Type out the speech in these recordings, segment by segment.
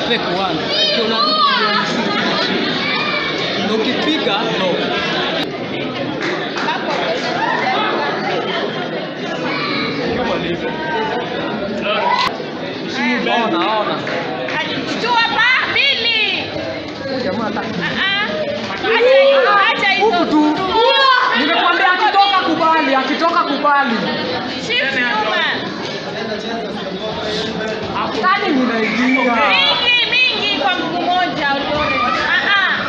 fake one. Ukiona tu na ukipiga no. Ona, ona. Chua pa mbili. Huyu jamaa hata Ah, ah. Acha hizo, acha hizo. huku tu. Nimekwambia akitoka kubali, akitoka kubali. Shift nyuma. Kani ninaingia. Mingi mingi kwa mguu moja ulione. Ah ah.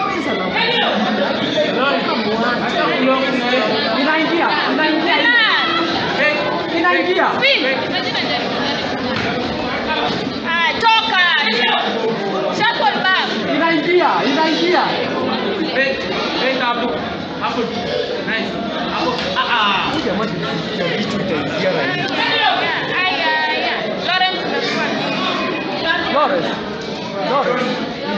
Inaingia, inaingia, Tena. inaingia. Spin. Ah, toka. Shuffle back. Inaingia, inaingia. Huyu jamaa tulifikia vitu itaingia rahisi. Aya, aya. Lawrence umekuwa. Lawrence. Lawrence.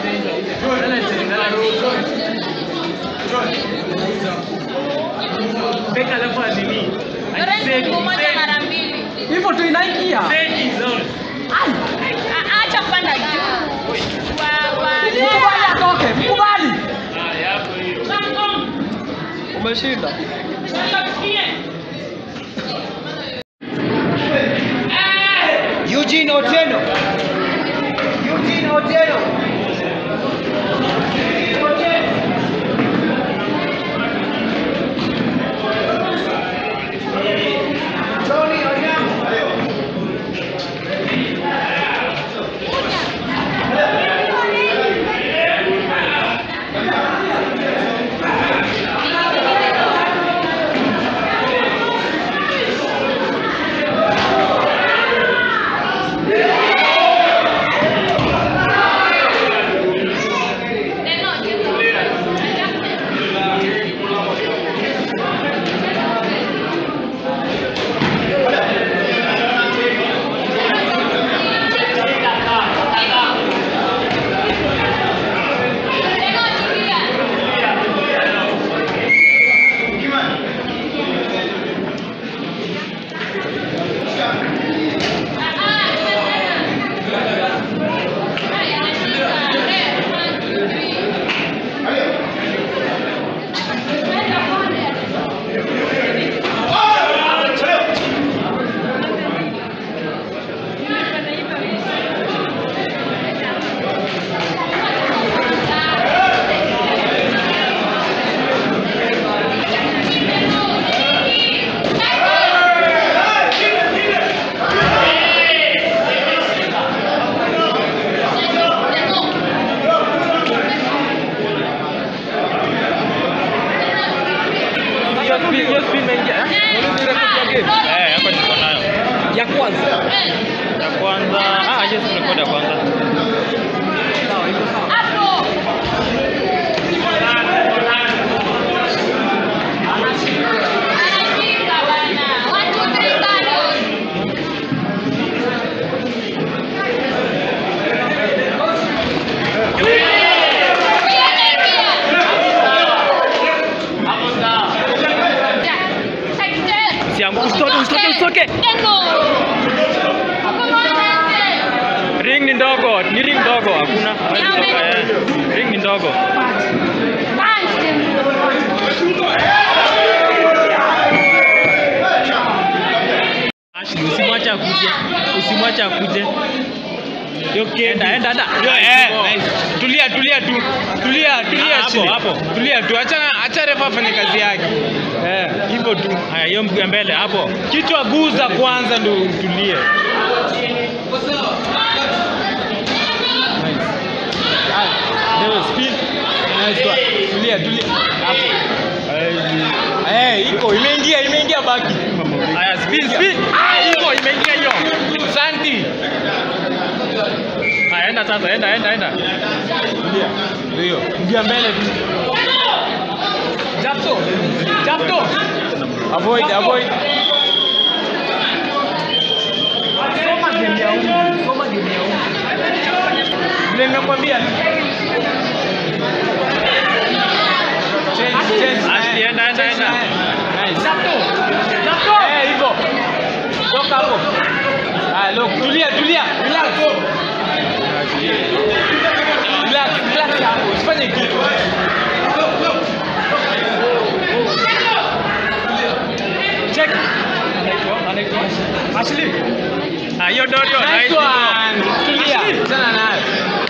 Lawrence mguu moja mara mbili. Hivyo tu inaingia. Ai, Ah, Acha kupanda juu. Wa wa. mkubali atoke, mkubali. Umeshinda. Eugene Otieno. Eugene Otieno. Tony Onyango. Eh, hapa niko nayo. Ya kwanza. Ya kwanza, ah, yes, record ya kwanza. Sawa, iko sawa. Hapo. Anashika bana. One, two, three, bado. Usiangu- usitoke, usitoke, usitoke. Ring ni ndogo, ni ring ndogo, hakuna. hawezi toka, eh. Ring ni ndogo. Ashley, usimwache akuje. Usimwache akuje. Okay, enda, enda, enda. Yo, eh, nice. Tulia, tulia tu. Tulia, tulia Ah, hapo, chini. hapo. Tulia tu. Acha acha refa afanye kazi yake. Eh, hivyo tu. Haya, hiyo mguu ya mbele hapo. Kichwa guza kwanza ndo utulie. Ndio speed. Nice one. Tulia, tulia. Hapo. Eh, iko imeingia, imeingia baki. Haya, speed, speed. Ah, hivyo imeingia hiyo. Santi. Haya, enda sasa, enda, enda, enda. Tulia. Ndio. Ingia mbele tu. Japto. Japto. Avoid, avoid. Soma game ya huyu. Soma game ya huyu. Vile nimekwambia. Change, change. Ashley, enda, enda, enda. Nice. Japto. Japto. Eh, hivyo. Toka hapo. Ah, look, tulia, tulia. Relax. Ashley. Ah, hiyo Dorio. Nice nice one. Tulia. Ashley. Chana nayo.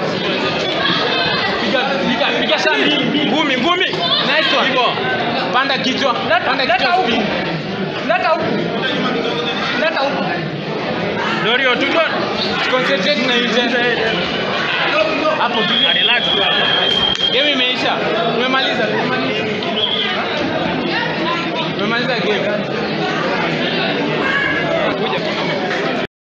Piga piga piga sana mbili mbili. Ngumi, ngumi. Nice one. Hivyo. Panda kichwa. Leta Panda leta kichwa huku. spin. Leta huku. Leta huku. Dorio, tuko. Concentrate na hiyo. Hapo tulia. Relax tu hapo. Game imeisha. Tumemaliza.